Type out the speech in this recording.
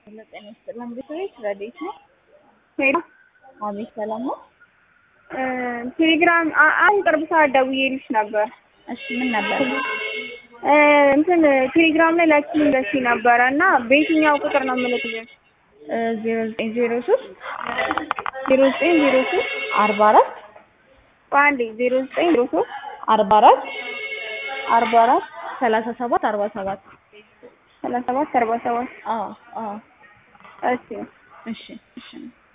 ጤና ይስጥልን ቤተሰቦች ረዴት ነው። ሄሎ አቤት ሰላም ነው። ቴሌግራም አ- አሁን ቅርብ ሰዓት ደውዬልሽ ነበር። እሺ ምን ነበር? እ እንትን ቴሌግራም ላይ ላኪልኝ ደስ ነበረ እና በየትኛው ቁጥር ነው የምልክልሽ? ዜሮ ዘጠኝ ዜሮ ሶስት ዜሮ ዘጠኝ ዜሮ ሶስት አርባ አራት በአንዴ ዜሮ ዘጠኝ ዜሮ ሶስት አርባ አራት አርባ አራት ሰላሳ ሰባት አርባ ሰባት ሰላሳ ሰባት አርባ ሰባት አዎ አዎ እሺ እሺ እሺ